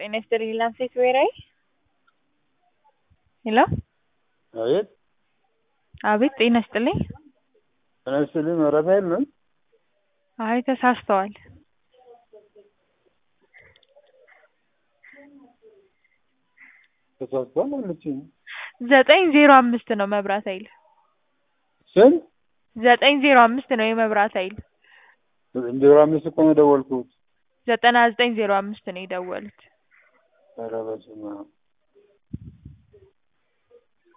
ጤና ይስጥልኝ ላምሴት ብሔራዊ ሄሎ አቤት አቤት ጤና ይስጥልኝ ጤና ይስጥልኝ ራፋኤል ነው አይ ተሳስተዋል ተሳስቷል አለችኝ ዘጠኝ ዜሮ አምስት ነው መብራት ኃይል ስንት ዘጠኝ ዜሮ አምስት ነው የመብራት ኃይል ዜሮ አምስት እኮ ነው የደወልኩት ዘጠና ዘጠኝ ዜሮ አምስት ነው የደወሉት ኧረ በስመ አብ